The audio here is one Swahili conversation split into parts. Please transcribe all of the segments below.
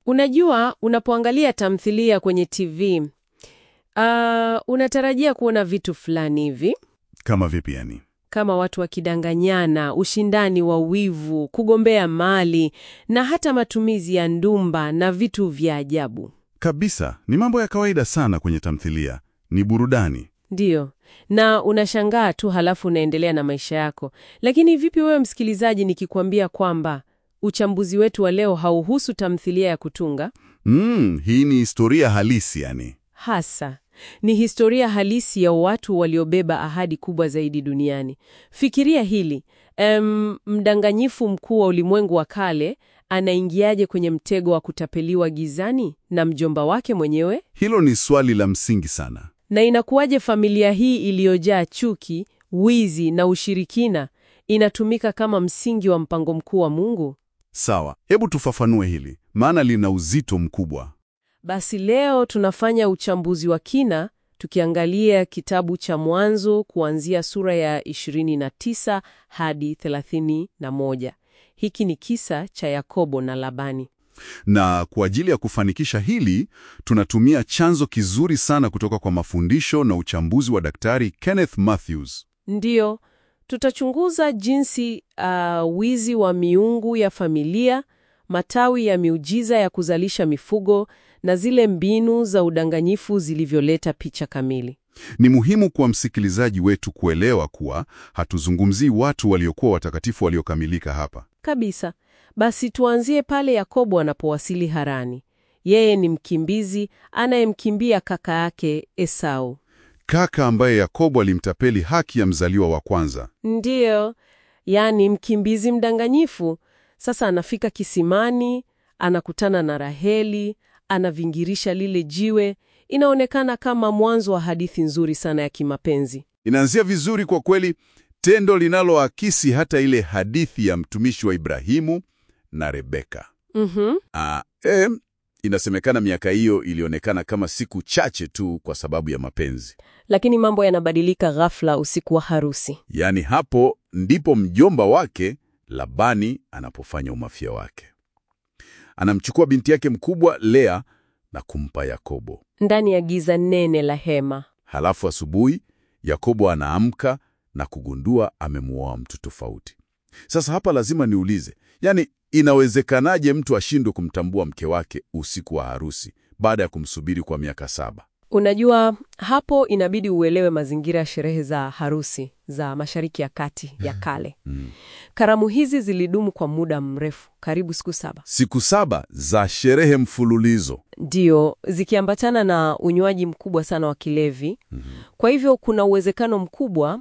Unajua, unapoangalia tamthilia kwenye TV uh, unatarajia kuona vitu fulani hivi Kama vipi yani? kama watu wakidanganyana, ushindani wa wivu, kugombea mali na hata matumizi ya ndumba na vitu vya ajabu. Kabisa, ni mambo ya kawaida sana kwenye tamthilia. Ni burudani. Ndiyo, na unashangaa tu, halafu unaendelea na maisha yako. Lakini vipi wewe msikilizaji, nikikwambia kwamba uchambuzi wetu wa leo hauhusu tamthilia ya kutunga Mm, hii ni historia halisi yani. hasa ni historia halisi ya watu waliobeba ahadi kubwa zaidi duniani. Fikiria hili em, mdanganyifu mkuu wa ulimwengu wa kale anaingiaje kwenye mtego wa kutapeliwa gizani na mjomba wake mwenyewe? Hilo ni swali la msingi sana. Na inakuwaje familia hii iliyojaa chuki, wizi na ushirikina inatumika kama msingi wa mpango mkuu wa Mungu? Sawa, hebu tufafanue hili, maana lina uzito mkubwa. Basi leo tunafanya uchambuzi wa kina tukiangalia kitabu cha Mwanzo kuanzia sura ya 29 hadi 31. Hiki ni kisa cha Yakobo na Labani. Na kwa ajili ya kufanikisha hili, tunatumia chanzo kizuri sana kutoka kwa mafundisho na uchambuzi wa Daktari Kenneth Mathews. Ndiyo, tutachunguza jinsi uh, wizi wa miungu ya familia, matawi ya miujiza ya kuzalisha mifugo na zile mbinu za udanganyifu zilivyoleta picha kamili. Ni muhimu kwa msikilizaji wetu kuelewa kuwa hatuzungumzii watu waliokuwa watakatifu waliokamilika hapa. Kabisa. Basi tuanzie pale Yakobo anapowasili Harani. Yeye ni mkimbizi anayemkimbia kaka yake Esau. Kaka ambaye Yakobo alimtapeli haki ya mzaliwa wa kwanza. Ndiyo, yaani mkimbizi mdanganyifu. Sasa anafika kisimani, anakutana na Raheli, anavingirisha lile jiwe. Inaonekana kama mwanzo wa hadithi nzuri sana ya kimapenzi. Inaanzia vizuri kwa kweli, tendo linaloakisi hata ile hadithi ya mtumishi wa Ibrahimu na Rebeka. Mhm. Ah, eh, inasemekana miaka hiyo ilionekana kama siku chache tu kwa sababu ya mapenzi. Lakini mambo yanabadilika ghafla usiku wa harusi. Yaani hapo ndipo mjomba wake Labani anapofanya umafia wake. Anamchukua binti yake mkubwa Lea na kumpa Yakobo. Ndani ya giza nene la hema. Halafu asubuhi Yakobo anaamka na kugundua amemuoa mtu tofauti. Sasa hapa lazima niulize, yaani inawezekanaje mtu ashindwe kumtambua mke wake usiku wa harusi baada ya kumsubiri kwa miaka saba? Unajua, hapo inabidi uelewe mazingira ya sherehe za harusi za Mashariki ya Kati ya kale. Mm. Karamu hizi zilidumu kwa muda mrefu, karibu siku saba, Siku saba za sherehe mfululizo. ndio zikiambatana na unywaji mkubwa sana wa kilevi. Kwa hivyo kuna uwezekano mkubwa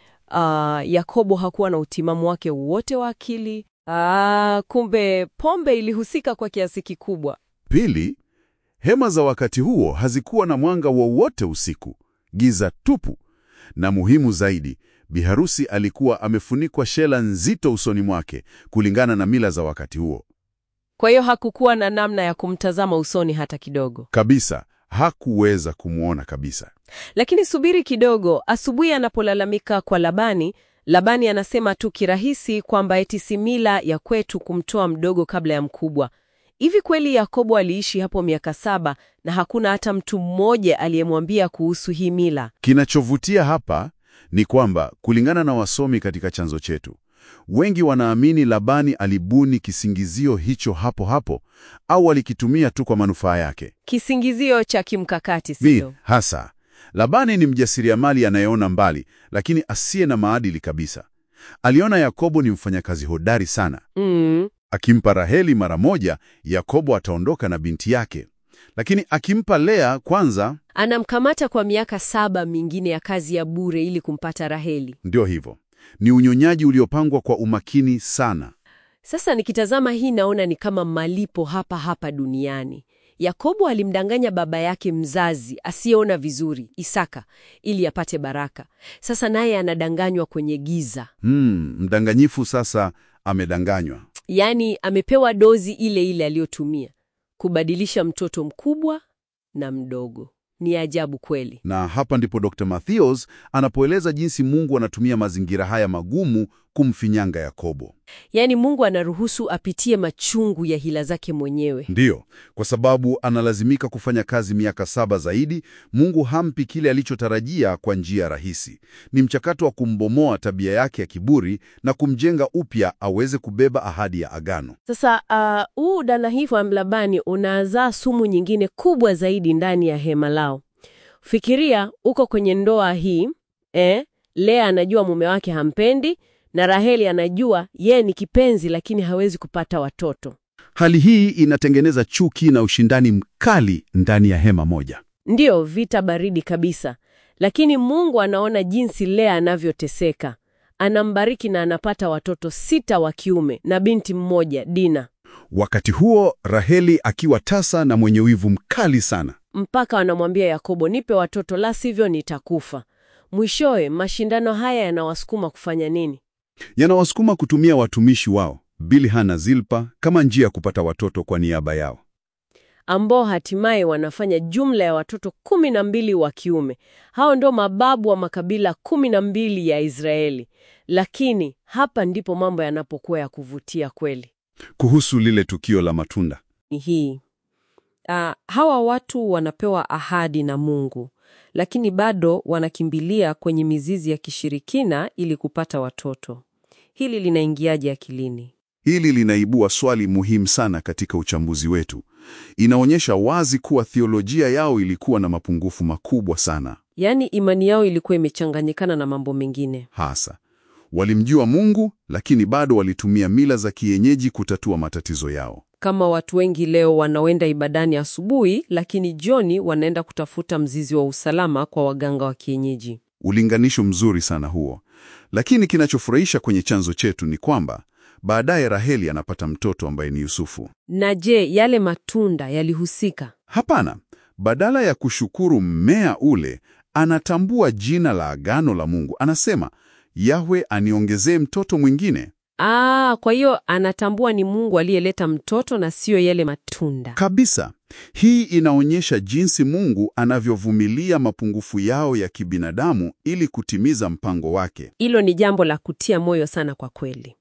ah, Yakobo hakuwa na utimamu wake wote wa akili. Ah, kumbe pombe ilihusika kwa kiasi kikubwa. Pili, hema za wakati huo hazikuwa na mwanga wowote usiku, giza tupu. Na muhimu zaidi, biharusi alikuwa amefunikwa shela nzito usoni mwake kulingana na mila za wakati huo. Kwa hiyo hakukuwa na namna ya kumtazama usoni hata kidogo. Kabisa, hakuweza kumwona kabisa. Lakini subiri kidogo, asubuhi anapolalamika kwa Labani, Labani anasema tu kirahisi kwamba eti si mila ya kwetu kumtoa mdogo kabla ya mkubwa. Hivi kweli Yakobo aliishi hapo miaka saba na hakuna hata mtu mmoja aliyemwambia kuhusu hii mila? Kinachovutia hapa ni kwamba kulingana na wasomi katika chanzo chetu, wengi wanaamini Labani alibuni kisingizio hicho hapo hapo au alikitumia tu kwa manufaa yake. Kisingizio cha kimkakati, Vi, sio? hasa Labani ni mjasiriamali anayeona mbali, lakini asiye na maadili kabisa. Aliona Yakobo ni mfanyakazi hodari sana. Mm, Akimpa Raheli mara moja, Yakobo ataondoka na binti yake, lakini akimpa Lea kwanza, anamkamata kwa miaka saba mingine ya kazi ya bure ili kumpata Raheli. ndio hivyo. Ni unyonyaji uliopangwa kwa umakini sana. Sasa nikitazama hii naona ni kama malipo hapa hapa duniani. Yakobo alimdanganya baba yake mzazi asiyeona vizuri, Isaka, ili apate baraka. Sasa naye anadanganywa kwenye giza, Hmm, mdanganyifu sasa amedanganywa. yaani amepewa dozi ile ile aliyotumia kubadilisha mtoto mkubwa na mdogo. Ni ajabu kweli. Na hapa ndipo Dr. Matthews anapoeleza jinsi Mungu anatumia mazingira haya magumu kumfinyanga Yakobo. Yaani Mungu anaruhusu apitie machungu ya hila zake mwenyewe. Ndiyo, kwa sababu analazimika kufanya kazi miaka saba zaidi. Mungu hampi kile alichotarajia kwa njia rahisi. Ni mchakato wa kumbomoa tabia yake ya kiburi na kumjenga upya aweze kubeba ahadi ya agano. Sasa huu uh, udanahifu wa Labani unazaa sumu nyingine kubwa zaidi ndani ya hema lao. Fikiria uko kwenye ndoa hii eh, Lea anajua mume wake hampendi na Raheli anajua yeye ni kipenzi lakini hawezi kupata watoto. Hali hii inatengeneza chuki na ushindani mkali ndani ya hema moja. Ndiyo, vita baridi kabisa. Lakini Mungu anaona jinsi Lea anavyoteseka. Anambariki na anapata watoto sita wa kiume na binti mmoja Dina. Wakati huo Raheli akiwa tasa na mwenye wivu mkali sana. Mpaka anamwambia Yakobo, nipe watoto la sivyo nitakufa. Mwishowe mashindano haya yanawasukuma kufanya nini? Yanawasukuma kutumia watumishi wao Bilha na Zilpa kama njia ya kupata watoto kwa niaba yao, ambao hatimaye wanafanya jumla ya watoto kumi na mbili wa kiume. Hao ndio mababu wa makabila kumi na mbili ya Israeli. Lakini hapa ndipo mambo yanapokuwa ya kuvutia kweli. Kuhusu lile tukio la matunda Ni hii uh, hawa watu wanapewa ahadi na Mungu lakini bado wanakimbilia kwenye mizizi ya kishirikina ili kupata watoto. Hili linaingiaje akilini? Hili linaibua swali muhimu sana katika uchambuzi wetu. Inaonyesha wazi kuwa theolojia yao ilikuwa na mapungufu makubwa sana. Yaani imani yao ilikuwa imechanganyikana na mambo mengine. Hasa walimjua Mungu, lakini bado walitumia mila za kienyeji kutatua matatizo yao. Kama watu wengi leo wanaoenda ibadani asubuhi, lakini jioni wanaenda kutafuta mzizi wa usalama kwa waganga wa kienyeji. Ulinganisho mzuri sana huo. Lakini kinachofurahisha kwenye chanzo chetu ni kwamba baadaye Raheli anapata mtoto ambaye ni Yusufu. Na je, yale matunda yalihusika? Hapana, badala ya kushukuru mmea ule, anatambua jina la agano la Mungu. Anasema, Yahwe aniongezee mtoto mwingine. Ah, kwa hiyo anatambua ni Mungu aliyeleta mtoto na siyo yale matunda. Kabisa. Hii inaonyesha jinsi Mungu anavyovumilia mapungufu yao ya kibinadamu ili kutimiza mpango wake. Hilo ni jambo la kutia moyo sana kwa kweli.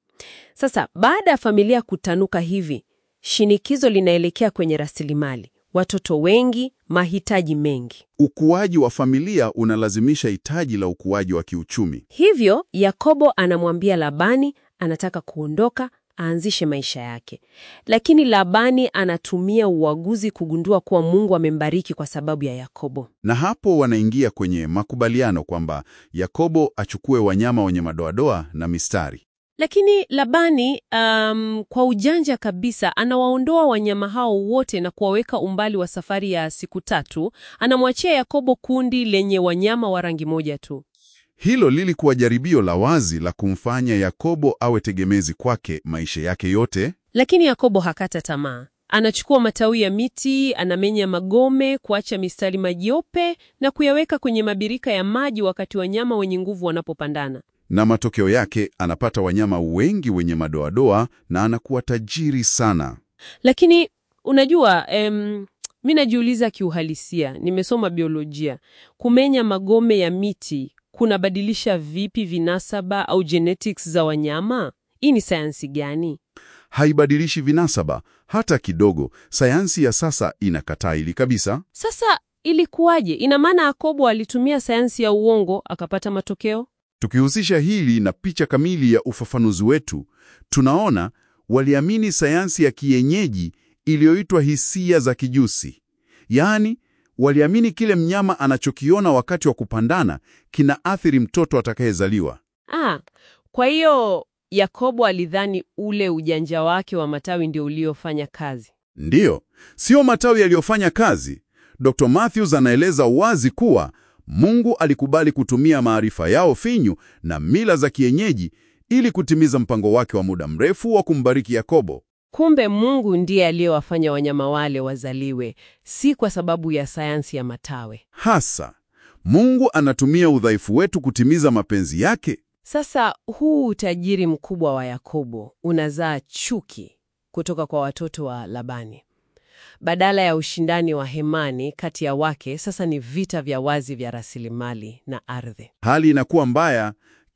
Sasa baada ya familia kutanuka hivi, shinikizo linaelekea kwenye rasilimali, watoto wengi, mahitaji mengi. Ukuaji wa familia unalazimisha hitaji la ukuaji wa kiuchumi. Hivyo Yakobo anamwambia Labani anataka kuondoka aanzishe maisha yake, lakini Labani anatumia uaguzi kugundua kuwa Mungu amembariki kwa sababu ya Yakobo. Na hapo wanaingia kwenye makubaliano kwamba Yakobo achukue wanyama wenye madoadoa na mistari. Lakini Labani um, kwa ujanja kabisa anawaondoa wanyama hao wote na kuwaweka umbali wa safari ya siku tatu. Anamwachia Yakobo kundi lenye wanyama wa rangi moja tu. Hilo lilikuwa jaribio la wazi la kumfanya Yakobo awe tegemezi kwake maisha yake yote. Lakini Yakobo hakata tamaa. Anachukua matawi ya miti, anamenya magome, kuacha mistari majiope na kuyaweka kwenye mabirika ya maji wakati wanyama wenye nguvu wanapopandana. Na matokeo yake anapata wanyama wengi wenye madoadoa na anakuwa tajiri sana. Lakini unajua em, mi najiuliza kiuhalisia, nimesoma biolojia, kumenya magome ya miti kunabadilisha vipi vinasaba au genetics za wanyama? Hii ni sayansi gani? Haibadilishi vinasaba hata kidogo. Sayansi ya sasa inakataa hili kabisa. Sasa ilikuwaje? Ina maana Yakobo alitumia sayansi ya uongo akapata matokeo? Tukihusisha hili na picha kamili ya ufafanuzi wetu, tunaona waliamini sayansi ya kienyeji iliyoitwa hisia za kijusi. Yaani, waliamini kile mnyama anachokiona wakati wa kupandana kinaathiri mtoto atakayezaliwa. Ah, kwa hiyo Yakobo alidhani ule ujanja wake wa matawi ndio uliofanya kazi. Ndiyo, sio matawi yaliyofanya kazi. Dr. Matthews anaeleza wazi kuwa Mungu alikubali kutumia maarifa yao finyu na mila za kienyeji ili kutimiza mpango wake wa muda mrefu wa kumbariki Yakobo. Kumbe Mungu ndiye aliyewafanya wanyama wale wazaliwe, si kwa sababu ya sayansi ya matawe. Hasa Mungu anatumia udhaifu wetu kutimiza mapenzi yake. Sasa huu utajiri mkubwa wa Yakobo unazaa chuki kutoka kwa watoto wa Labani. Badala ya ushindani wa hemani kati ya wake, sasa ni vita vya wazi vya rasilimali na ardhi. Hali inakuwa mbaya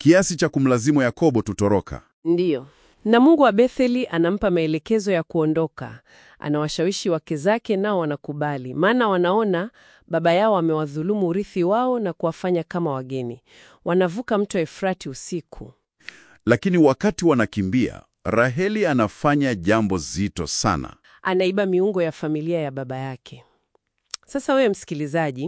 kiasi cha kumlazimu Yakobo tutoroka. Ndiyo. Na Mungu wa Betheli anampa maelekezo ya kuondoka. Anawashawishi wake zake, nao wanakubali, maana wanaona baba yao amewadhulumu urithi wao na kuwafanya kama wageni. Wanavuka mto Efrati usiku. Lakini wakati wanakimbia, Raheli anafanya jambo zito sana. Anaiba miungo ya familia ya baba yake. Sasa wewe msikilizaji,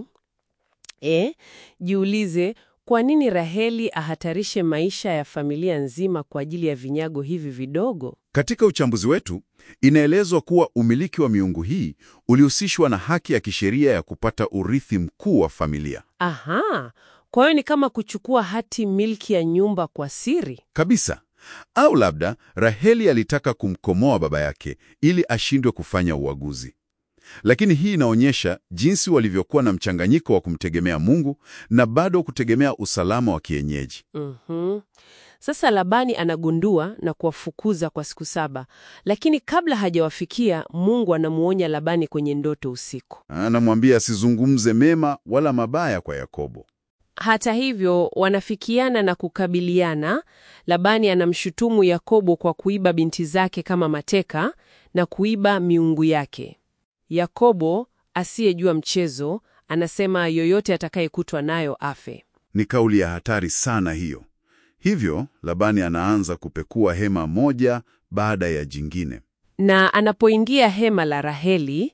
e, jiulize kwa nini Raheli ahatarishe maisha ya familia nzima kwa ajili ya vinyago hivi vidogo? Katika uchambuzi wetu, inaelezwa kuwa umiliki wa miungu hii ulihusishwa na haki ya kisheria ya kupata urithi mkuu wa familia. Aha, kwa hiyo ni kama kuchukua hati milki ya nyumba kwa siri. Kabisa. Au labda Raheli alitaka kumkomoa baba yake ili ashindwe kufanya uaguzi. Lakini hii inaonyesha jinsi walivyokuwa na mchanganyiko wa kumtegemea Mungu na bado kutegemea usalama wa kienyeji. Mhm. Sasa Labani anagundua na kuwafukuza kwa siku saba, lakini kabla hajawafikia, Mungu anamuonya Labani kwenye ndoto usiku. Anamwambia asizungumze mema wala mabaya kwa Yakobo. Hata hivyo, wanafikiana na kukabiliana. Labani anamshutumu Yakobo kwa kuiba binti zake kama mateka na kuiba miungu yake. Yakobo asiyejua mchezo anasema yoyote atakayekutwa nayo afe. Ni kauli ya hatari sana hiyo. Hivyo Labani anaanza kupekua hema moja baada ya jingine. Na anapoingia hema la Raheli,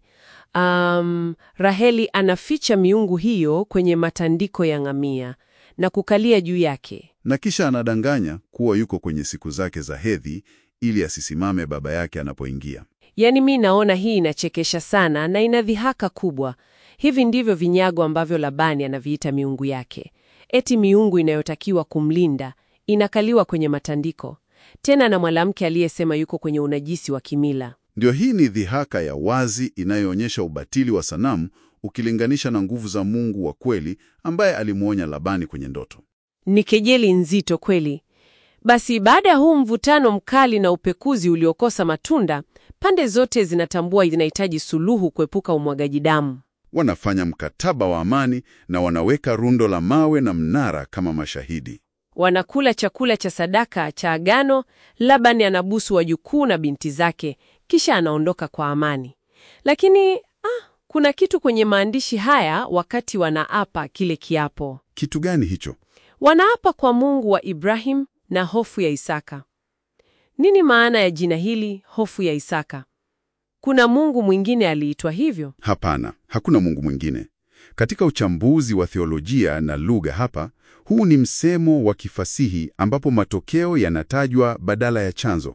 um, Raheli anaficha miungu hiyo kwenye matandiko ya ngamia na kukalia juu yake. Na kisha anadanganya kuwa yuko kwenye siku zake za hedhi ili asisimame baba yake anapoingia. Yaani mi naona hii inachekesha sana na ina dhihaka kubwa. Hivi ndivyo vinyago ambavyo Labani anaviita miungu yake. Eti miungu inayotakiwa kumlinda inakaliwa kwenye matandiko, tena na mwanamke aliyesema yuko kwenye unajisi wa kimila. Ndio, hii ni dhihaka ya wazi inayoonyesha ubatili wa sanamu ukilinganisha na nguvu za Mungu wa kweli ambaye alimwonya Labani kwenye ndoto. Ni kejeli nzito kweli. Basi baada ya huu mvutano mkali na upekuzi uliokosa matunda, pande zote zinatambua zinahitaji suluhu kuepuka umwagaji damu. Wanafanya mkataba wa amani na wanaweka rundo la mawe na mnara kama mashahidi. Wanakula chakula cha sadaka cha agano. Labani anabusu wajukuu na binti zake, kisha anaondoka kwa amani. Lakini ah, kuna kitu kwenye maandishi haya wakati wanaapa kile kiapo. Kitu gani hicho? Wanaapa kwa Mungu wa Ibrahim na hofu ya Isaka. Nini maana ya jina hili hofu ya Isaka? Kuna Mungu mwingine aliitwa hivyo? Hapana, hakuna Mungu mwingine. Katika uchambuzi wa theolojia na lugha hapa, huu ni msemo wa kifasihi ambapo matokeo yanatajwa badala ya chanzo.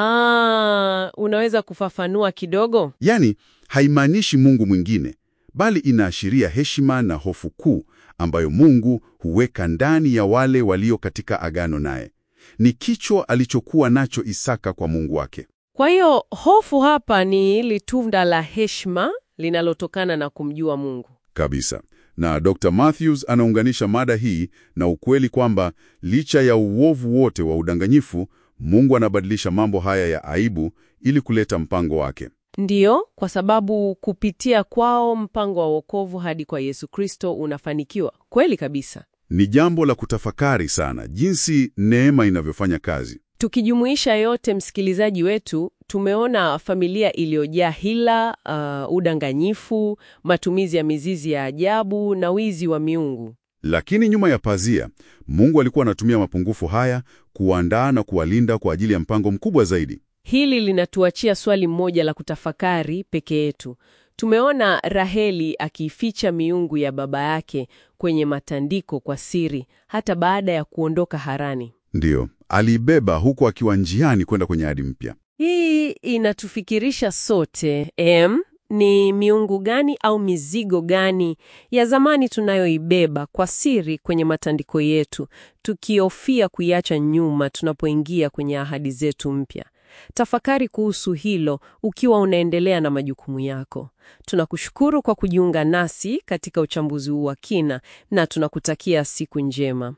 Ah, unaweza kufafanua kidogo? Yaani, haimaanishi Mungu mwingine, bali inaashiria heshima na hofu kuu ambayo Mungu huweka ndani ya wale walio katika agano naye. Ni kichwa alichokuwa nacho Isaka kwa Mungu wake. Kwa hiyo hofu hapa ni hili tunda la heshima linalotokana na kumjua Mungu. Kabisa. Na Dr. Matthews anaunganisha mada hii na ukweli kwamba licha ya uovu wote wa udanganyifu, Mungu anabadilisha mambo haya ya aibu ili kuleta mpango wake. Ndiyo, kwa sababu kupitia kwao mpango wa wokovu hadi kwa Yesu Kristo unafanikiwa. Kweli kabisa. Ni jambo la kutafakari sana jinsi neema inavyofanya kazi. Tukijumuisha yote, msikilizaji wetu, tumeona familia iliyojaa hila, uh, udanganyifu, matumizi ya mizizi ya ajabu na wizi wa miungu. Lakini nyuma ya pazia, Mungu alikuwa anatumia mapungufu haya kuandaa na kuwalinda kwa ajili ya mpango mkubwa zaidi. Hili linatuachia swali moja la kutafakari peke yetu. Tumeona Raheli akiificha miungu ya baba yake kwenye matandiko kwa siri hata baada ya kuondoka Harani. Ndiyo, aliibeba huku akiwa njiani kwenda kwenye ahadi mpya. Hii inatufikirisha sote em, ni miungu gani au mizigo gani ya zamani tunayoibeba kwa siri kwenye matandiko yetu, tukihofia kuiacha nyuma tunapoingia kwenye ahadi zetu mpya. Tafakari kuhusu hilo ukiwa unaendelea na majukumu yako. Tunakushukuru kwa kujiunga nasi katika uchambuzi huu wa kina na tunakutakia siku njema.